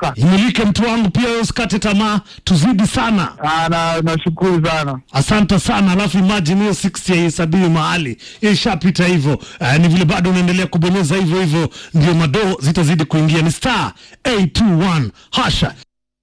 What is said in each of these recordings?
kaka. Imulike mtu wangu pia, wewe usikate tamaa, tuzidi sana. Ah, na nashukuru sana. Asante sana. Alafu imagine hiyo 60 haihesabiwi mahali, hiyo ishapita hivyo. Uh, ni vile bado unaendelea kubonyeza hivyo hivyo, ndio madoo zitazidi kuingia. Ni star 821 hasha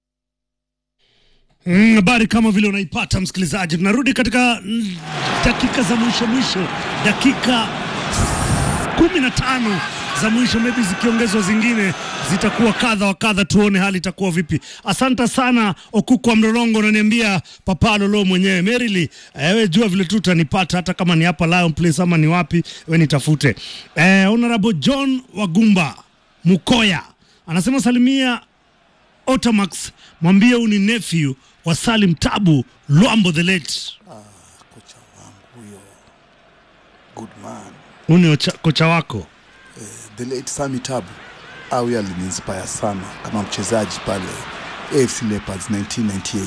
Mm, habari kama vile unaipata msikilizaji, tunarudi katika mm, dakika za mwisho mwisho, dakika kumi na tano za mwisho, maybe zikiongezwa zingine zitakuwa kadha wa kadha, tuone hali itakuwa vipi. Asante sana Okuko wa Mlolongo, unaniambia Papa Lolo mwenyewe Merili, ewe jua vile tu utanipata hata kama ni hapa Lion Place ama ni wapi, we nitafute. Eh, Honorable John Wagumba Mukoya anasema salimia Otamax, mwambie huu ni nephew wa Salim Tabu Lwambo the late. kocha wangu huyo good man Huu ni ocha- kocha wako the late Sami Tabu au huyo aliniinspire sana kama mchezaji pale AFC Leopards 1998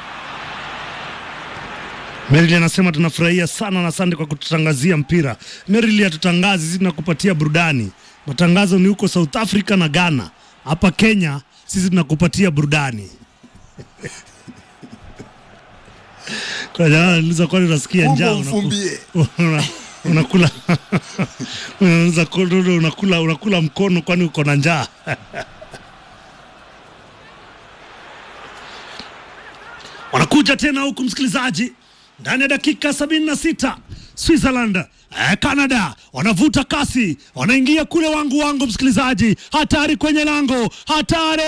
Merili anasema tunafurahia sana na asante kwa kututangazia mpira. Merili hatutangazi, sisi tunakupatia burudani. Matangazo ni huko South Africa na Ghana. Hapa Kenya sisi tunakupatia burudani. Kuna jamaa anauliza kwani unasikia Fumbo njaa unaku- mfumbie. una- unakula unauliza kododo unakula unakula mkono kwani uko na njaa wanakuja tena huku msikilizaji ndani ya dakika 76 Switzerland eh, Canada wanavuta kasi, wanaingia kule wangu wangu, msikilizaji, hatari kwenye lango, hatari!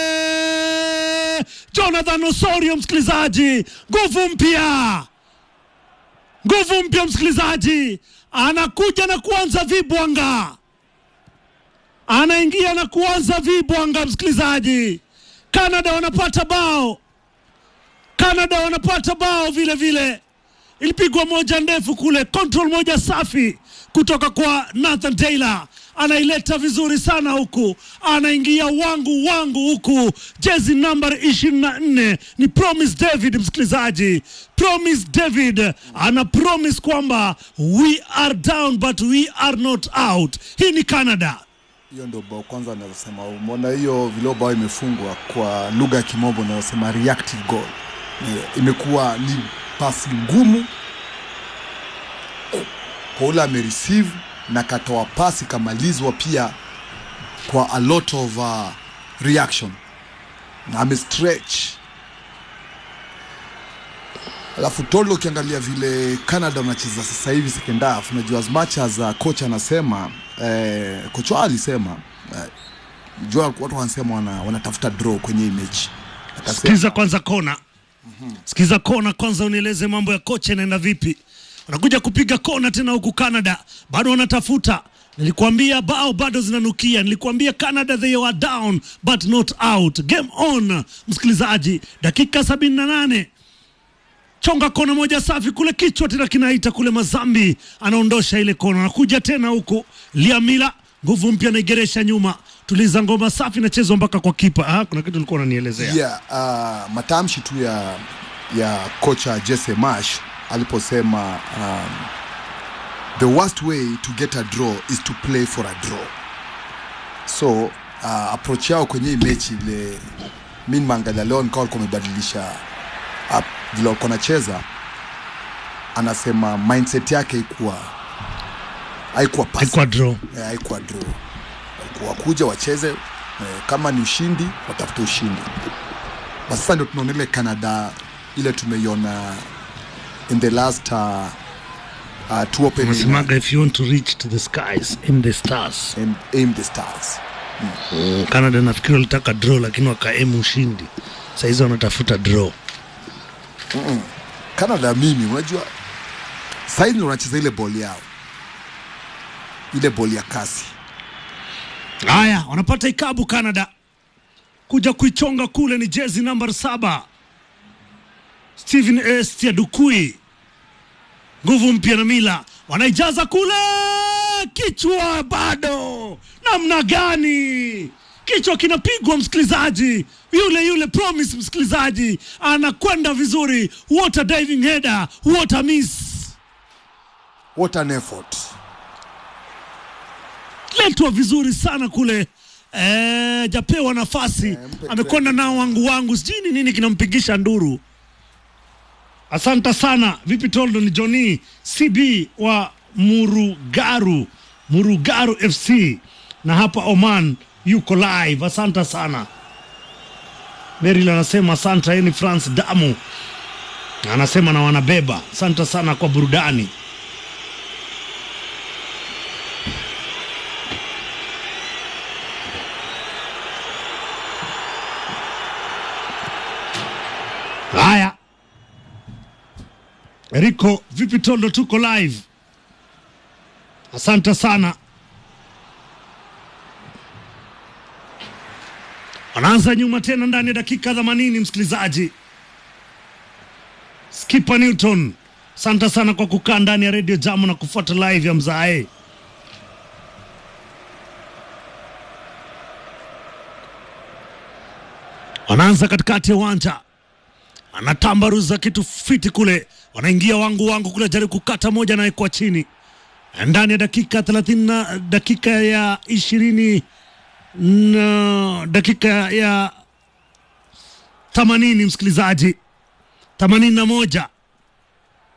Jonathan Osorio, msikilizaji, nguvu mpya nguvu mpya msikilizaji, anakuja na kuanza vibwanga, anaingia na kuanza vibwanga msikilizaji. Canada wanapata bao, Canada wanapata bao vile vile. Ilipigwa moja ndefu kule, control moja safi kutoka kwa Nathan Taylor, anaileta vizuri sana huku, anaingia wangu wangu huku, jezi namba 24 ni Promise David. Msikilizaji, Promise David ana promise kwamba we are down but we are not out. Hii ni Canada. hiyo ndio bao kwanza nazosema umeona hiyo vile bao imefungwa kwa lugha ya kimombo inayosema reactive goal Ni- imekuwa ni pasi ngumu kwa ule amereceive na katoa pasi kamalizwa pia kwa a lot of uh, reaction na amestretch alafu tolo ukiangalia vile canada wanacheza sasa hivi second half unajua as much as uh, coach anasema eh, coach wao alisema eh, jua watu wanasema wana, wanatafuta draw kwenye hii mechi Akasema- Sikiza kwanza kona, sikiza kona kwanza, unieleze mambo ya kocha inaenda vipi. Wanakuja kupiga kona tena huku Canada, bado wanatafuta. Nilikuambia bao bado zinanukia, nilikuambia Canada they are down but not out. Game on, msikilizaji, dakika 78 chonga kona moja safi kule, kichwa tena kinaita kule, Mazambi anaondosha ile kona, anakuja tena huku Liamila, nguvu mpya anaigeresha nyuma, tuliza ngoma safi, nachezwa mpaka kwa kipa. Ah, kuna kitu ulikuwa unanielezea yeah, uh, matamshi tu ya ya kocha Jesse Marsh aliposema um, the worst way to get a draw is to play for a draw so uh, approach yao kwenye hii mechi vile mi nimeangalia leo nikawa walikuwa wamebadilisha uh, vile walikuwa nacheza anasema mindset yake haikuwa haikuwa passive Haikuwa draw. eh, haikuwa draw walikuwa wakuja wacheze eh, kama ni ushindi watafute ushindi na sasa ndio tunaona ile canada ile tumeiona in the last uh, uh, two opening Unasemaga if you want to reach to the skies aim the stars. aim, aim the stars Mm, Canada nafikiri walitaka draw lakini wakaemu ushindi. Saizi wanatafuta draw. canada mimi unajua saizi ndio wanacheza ile boli yao ile boli ya kasi Haya, wanapata ikabu Canada kuja kuichonga kule, ni jezi namba saba Steven Estia Dukui, nguvu mpya na mila wanaijaza kule, kichwa bado, namna gani? Kichwa kinapigwa msikilizaji, yule yule Promise msikilizaji, anakwenda vizuri, what a diving header, what a miss what an effort letwa vizuri sana kule eh, japewa nafasi mpe amekwenda nao wangu wangu, sijui ni nini kinampigisha nduru. Asante sana. Vipi Toldo? Ni Johnny CB wa Murugaru, Murugaru FC na hapa Oman yuko live. Asante sana. Meril anasema asante. Yeye ni France Damu anasema na wanabeba. Asante sana kwa burudani. Haya, Riko, vipi Tondo? Tuko live. Asante sana. Wanaanza nyuma tena ndani ya dakika 80, msikilizaji. Skipper Newton, asante sana kwa kukaa ndani ya Radio Jamu na kufuata live ya Mzae. Wanaanza katikati ya uwanja, anatambaruza kitu fiti kule, wanaingia wangu wangu kule, jaribu kukata moja na kwa chini ndani ya dakika 30 na dakika ya ishirini na dakika ya 80 msikilizaji, 81